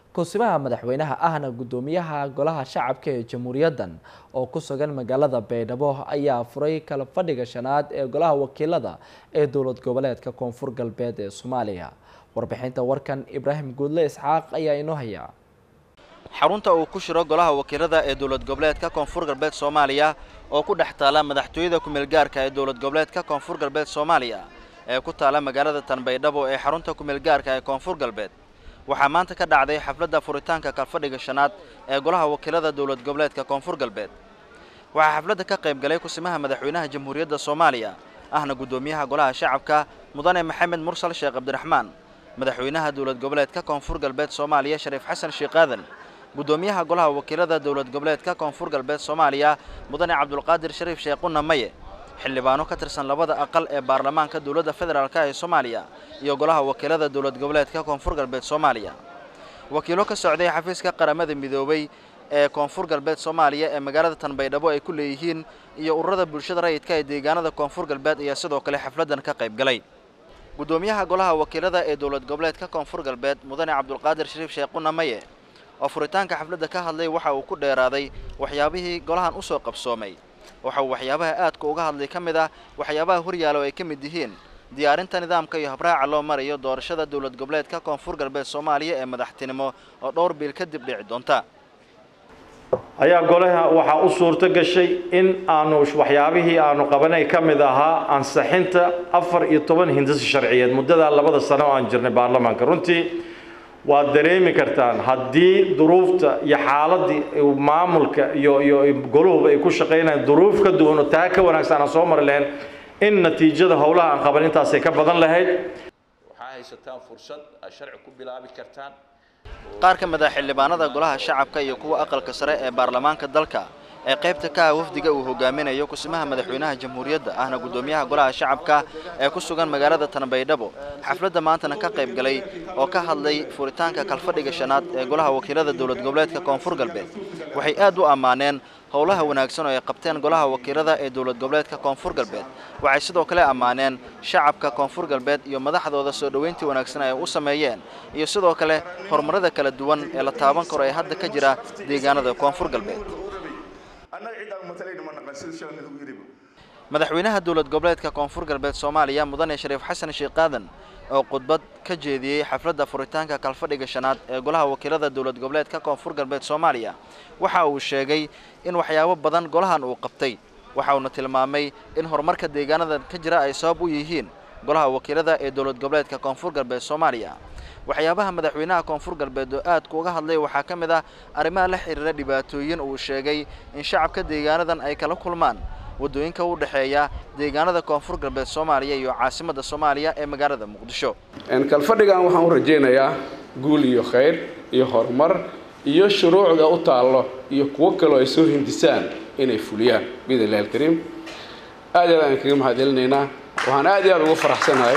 kusimaha madaxweynaha ahna guddoomiyaha golaha shacabka ee jamhuuriyaddan oo ku sugan magaalada baydhabo ayaa furay kala fadhiga shanaad ee golaha wakiilada ee dowlad goboleedka koonfur galbeed ee soomaaliya warbixinta warkan ibraahim guudle isxaaq ayaa inoo haya xarunta uu ku shiro golaha wakiilada ee dowlad goboleedka koonfur galbeed soomaaliya oo ku dhex taala madaxtooyada ku-meel gaarka ee dowlad goboleedka koonfur galbeed soomaaliya ee ku taala magaalada tanbaydhabo ee xarunta ku-meel gaarka ee koonfur galbeed waxaa maanta ka dhacday xafladda furitaanka kalfadhiga shanaad ee golaha wakiilada dowlad goboleedka koonfur galbeed waxaa xafladda ka qayb galay kusimaha madaxweynaha jamhuuriyadda soomaaliya ahna guddoomiyaha golaha shacabka mudane maxamed mursal sheekh cabdiraxmaan madaxweynaha dowlad goboleedka koonfur galbeed soomaaliya shariif xasan sheekh aadan guddoomiyaha golaha wakiilada dowlad goboleedka koonfur galbeed soomaaliya mudane cabdulqaadir shariif sheekhuna maye xildhibaano ka tirsan labada aqal ee baarlamaanka dowladda federaalk ee soomaaliya iyo golaha wakiilada dowlad goboleedka koonfur galbeed soomaaliya wakiilo ka socday xafiiska qaramada midoobay ee koonfur galbeed soomaaliya ee magaalada tanbaydhabo ay ku leeyihiin iyo ururada bulshada rayidka ee deegaanada koonfur galbeed ayaa sidoo kale xafladdan ka qayb galay guddoomiyaha golaha wakiilada ee dowlad goboleedka koonfur galbeed mudane cabdulqaadir shariif sheekhuna maye oo furitaanka xafladda ka hadlay waxa uu ku dheeraaday waxyaabihii golahan u soo qabsoomay waxa uu waxyaabaha aadka uga hadlay ka mid ah waxyaabaha horyaala oo ay ka mid yihiin diyaarinta nidaamka iyo habraaca loo marayo doorashada dowlad goboleedka koonfur galbeed soomaaliya ee madaxtinimo oo dhowr biil kadib dhici doonta ayaa golaha waxaa u suurto gashay in aanu waxyaabihii aanu qabanay ka mid ahaa ansixinta afar iyo toban hindisi sharciyeed muddadaa labada sano oo aan jirnay baarlamaanka runtii waad dareemi kartaan haddii duruufta iyo xaaladii maamulka iyo iyo goluhuba ay ku shaqaynayaan duruuf ka duwan oo taa ka wanaagsan aan soo mari lahayn in natiijada howlaha aan qaban intaasay ka badan lahayd waxaa haysataan fursad aad sharci ku bilaabi kartaan qaar ka mid ah xildhibaanada golaha shacabka iyo kuwa aqalka sare ee baarlamaanka dalka ee qaybta ka ah wafdiga uu hogaaminayo kusimaha madaxweynaha jamhuuriyadda ahna guddoomiyaha golaha shacabka ee ku sugan magaalada tanbaydhabo xafladda maantana ka qayb galay oo ka hadlay furitaanka kalfadhiga shanaad ee golaha wakiilada dowlad goboleedka koonfur galbeed waxay aad u ammaaneen howlaha wanaagsan oo ay qabteen golaha wakiilada ee dowlad goboleedka koonfur galbeed waxay sidoo kale ammaaneen shacabka koonfur galbeed iyo madaxdooda soo dhoweyntii wanaagsan ay u sameeyeen iyo sidoo kale horumarada kala duwan ee la taaban karo ee hadda ka jira deegaanada koonfur galbeed madaxweynaha dowlad goboleedka koonfur galbeed soomaaliya mudane shariif xasan sheekh aadan oo khudbad ka jeediyey xafladda furitaanka kalfadhiga shanaad ee golaha wakiilada dowlad goboleedka koonfur galbeed soomaaliya waxa uu sheegay in waxyaabo badan golahan uu qabtay waxa uuna tilmaamay in horumarka deegaanadan ka jira ay sabab u yihiin golaha wakiilada ee dowlad goboleedka koonfur galbeed soomaaliya waxyaabaha madaxweynaha koonfur galbeed oo aadka uga hadlay waxaa ka mid ah arrimaha la xiriira dhibaatooyin uu sheegay in shacabka deegaanadan ay kala kulmaan waddooyinka u dhexeeya deegaanada koonfur galbeed soomaaliya iyo caasimadda soomaaliya ee magaalada muqdisho kalfadhigan waxaan u rajaynayaa guul iyo khayr iyo horumar iyo shuruucda u taallo iyo kuwo kaloo ay soo hindisaan inay fuliyaan biidn illahi alkariim aad aad aan kaga mahadcelinaynaa waxaan aad iyo aad ugu faraxsanahay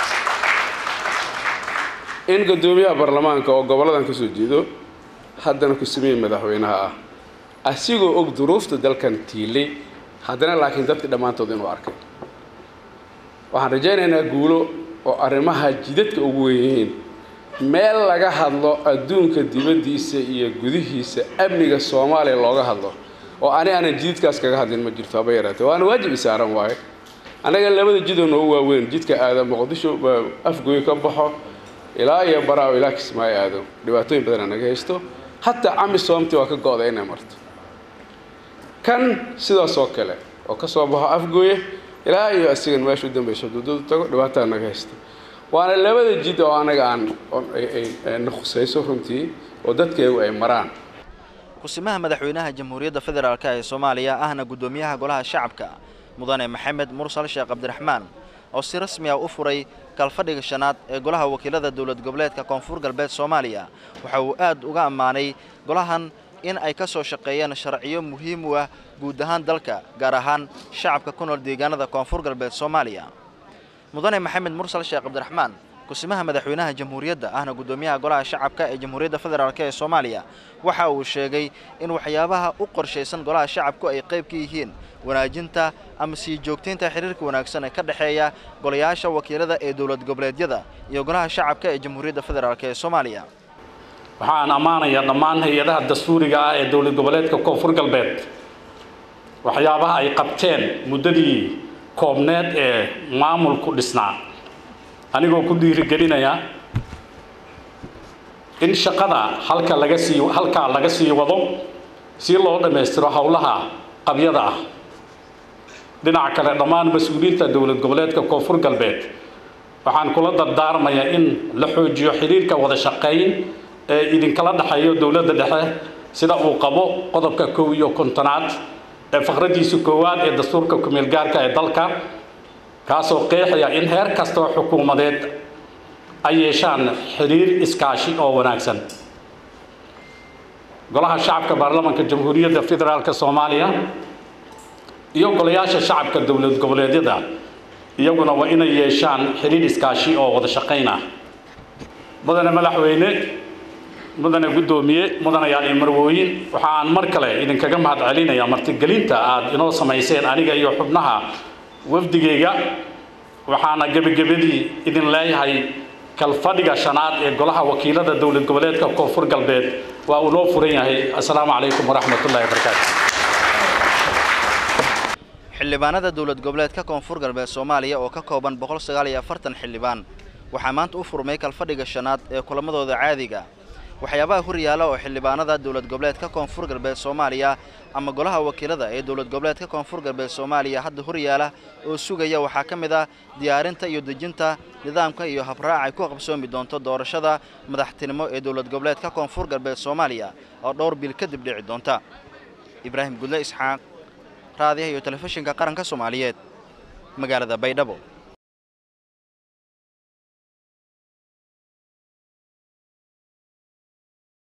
in guddoomiyaha baarlamaanka oo gobolladan ka soo jeedo haddana ku sameeyey madaxweynaha ah asigoo og duruufta dalkan tiilay haddana laakiin dadka dhammaantood inuu arkay waxaan rajaynaynaa guulo oo arrimaha jidadka ugu weynyihiin meel laga hadlo adduunka dibaddiisa iyo gudihiisa amniga soomaaliya looga hadlo oo ani aanan jidadkaas kaga hadlin ma jirto haba yaraatee waana waajib isaaran waaye annaga labada jidoo noogu waaweyn jidka aada muqdisho afgoy ka baxo ilaa iyo baraaw ilaa kismaayo aado dhibaatooyin badan naga haysto hataa cami soomti waa ka go-da inay marto kan sidaas oo kale oo ka soo baxo afgooye ilaa iyo asigan meesha u dambayso dududu tago dhibaatada naga haysta waana labada jid oo anaga aan na khusayso runtii oo dadkeegu ay maraan kusimaha madaxweynaha jamhuuriyadda federaalk ee soomaaliya ahna guddoomiyaha golaha shacabka mudane maxamed mursal sheekh cabdiraxmaan oo si rasmi ah u furay kalfadhiga shanaad ee golaha wakiilada dowlad goboleedka koonfur galbeed soomaaliya waxa uu aad uga ammaanay golahan in ay ka soo shaqeeyeen sharciyo muhiim u ah guud ahaan dalka gaar ahaan shacabka ku nool deegaanada koonfur galbeed soomaaliya mudane maxamed mursal sheekh cabdiraxmaan kusimaha madaxweynaha jamhuuriyadda ahna guddoomiyaha golaha shacabka ee jamhuuriyadda federaalk ee soomaaliya waxa uu sheegay in waxyaabaha u qorshaysan golaha shacabku ay qayb ka yihiin wanaajinta ama sii joogtaynta xiriirka wanaagsan ee ka dhexeeya golayaasha wakiilada ee dowlad goboleedyada iyo golaha shacabka ee jamhuuriyadda federaalk ee soomaaliya waxaan ammaanayaa dhammaan hay-adaha dastuuriga ah ee dowlad goboleedka koonfur galbeed waxyaabaha ay qabteen muddadii koobneed ee maamulku dhisnaa anigoo ku dhiirigelinaya in shaqada halka laga sii halkaa laga sii wado si loo dhammaystiro howlaha qabyada ah dhinaca kale dhammaan mas-uuliyiinta dowlad goboleedka koonfur galbeed waxaan kula dardaarmayaa in la xoojiyo xiriirka wada shaqayn ee idinkala dhexeeyo dowladda dhexe sida uu qabo qodobka kow iyo kontonaad ee faqradiisa koowaad ee dastuurka kumeel gaarka ee dalka kaasoo qeexaya in heer kastoo xukuumadeed ay yeeshaan xiriir iskaashi oo wanaagsan golaha shacabka baarlamanka jamhuuriyadda federaalk soomaaliya iyo golayaasha shacabka dowlad goboleedyada iyaguna waa inay yeeshaan xiriir iskaashi oo wada shaqayn ah mudane madaxweyne mudane guddoomiye mudanayaal iyo marwooyin waxa aan mar kale idinkaga mahad celinayaa martigelinta aad inoo samayseen aniga iyo xubnaha wafdigayga waxaana gebagabadii idin leeyahay kalfadhiga shanaad ee golaha wakiilada dowlad goboleedka koonfur galbeed waa uu noo furan yahay assalaamu calaykum waraxmat ullahi wabarakaatu xildhibaanada dowlad goboleedka koonfur galbeed soomaaliya oo ka kooban boqol sagaal iyo afartan xildhibaan waxaa maanta u furmay kalfadhiga shanaad ee kulamadooda caadiga waxyaabaha horyaala oo xildhibaanada dowlad goboleedka koonfur galbeed soomaaliya ama golaha wakiilada ee dowlad goboleedka koonfur galbeed soomaaliya hadda horyaala oo sugaya waxaa ka mid ah diyaarinta iyo dejinta nidaamka iyo habraac ay ku qabsoomi doonto doorashada madaxtinimo ee dowlad goboleedka koonfur galbeed soomaaliya oo dhowr bil kadib dhici doonta ibraahim gudle isxaaq raadiyaha iyo telefishinka qaranka soomaaliyeed magaalada baydhabo